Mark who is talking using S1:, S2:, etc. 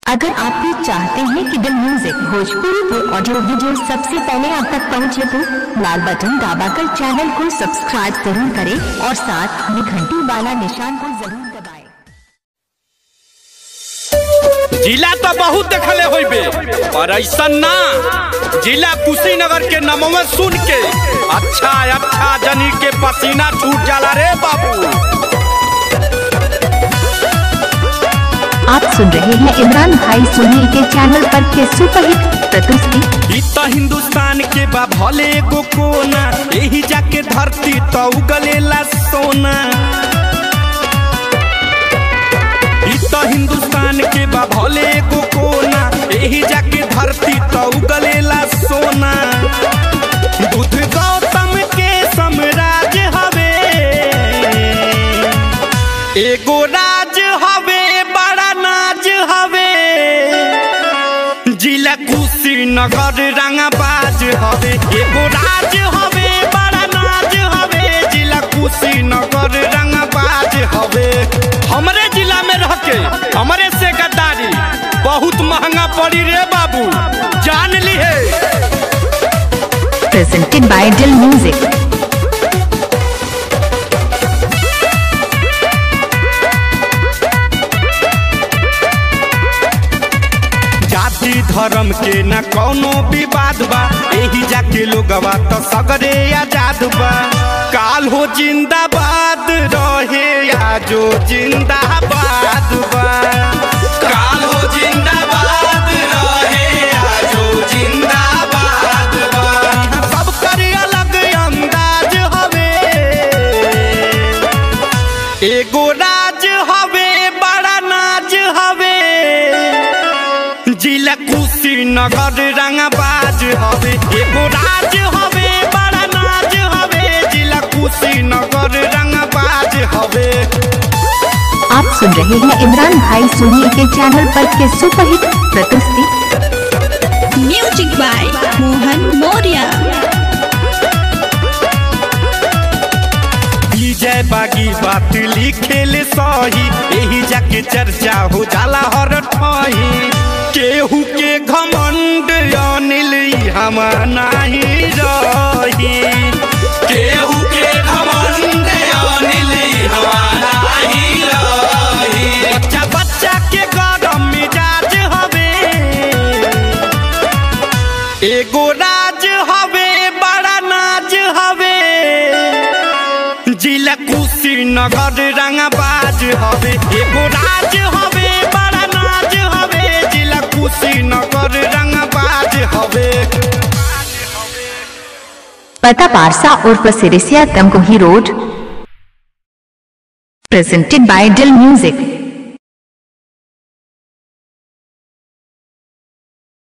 S1: अगर आप भी चाहते हैं कि दिल म्यूजिक भोजपुरी के ऑडियो वीडियो सबसे पहले आप तक पहुंचे तो लाल बटन दबाकर चैनल को सब्सक्राइब जरूर करें और साथ में घंटी वाला निशान को जरूर दबाएं।
S2: जिला तो बहुत देखले होइबे पर ऐसा ना जिला कुशीनगर के नमवे सुन के अच्छा अच्छा जनी के पसीना छूट जाला रे बाबू
S1: आप सुन रहे हैं इमरान भाई सुनील के चैनल पर के सुपरहिट प्रस्तुति
S2: ई तो हिंदुस्तान के बा भले एगो कोना यही जाके धरती तो उगलेला सोना ई तो हिंदुस्तान के बा भले एगो कोना यही जाके धरती तो उगलेला सोना बुद्ध गौतम के साम्राज्य हवे एगो राज हवे बड़ा नाज हवे जिला कुशीनगर रंगाबाज हवे एगो राज हवे बड़ा नाज हवे जिला कुशीनगर रंगाबाज हवे हमरे जिला में रह के हमरे से गद्दारी बहुत महंगा पड़ी रे बाबू जान ली है
S1: प्रेजेंटेड बाय दिल म्यूजिक
S2: जाति धर्म के न कौनो विवाद बा यही जाके लोगवा तो सगरे आजाद बा काल हो जिंदाबाद रहे आजो जिंदाबाद बा काल हो जिंदाबाद रहे आजो जिंदाबाद बा सब कर अलग अंदाज हवे एगो राज हवे बड़ा नाज हवे जिला कुशीनगर रंगाबाज हवे एगो राज हवे बड़ा नाज हवे जिला कुशीनगर रंगाबाज हवे
S1: आप सुन रहे हैं इमरान भाई सुनील के चैनल पर के सुपरहिट प्रस्तुति
S3: म्यूजिक बाय मोहन मौर्य
S2: विजय बागी बात लिखेले सही यही जाके चर्चा हो जाला हर ठही केहू के घमंड अनिल हम नाही रही केहू के घमंड अनिल हम नाही रही बच्चा बच्चा के गरम मिजाज हवे एगो राज हवे बड़ा नाज हवे जिला कुशीनगर रंगाबाज हवे एगो राज हवे बड़ा नाज हवे जिला कुशीनगर रंगाबाज हवे
S1: पता पारसा उर्फ Sirisiya Tamkuhi road presented by Dil music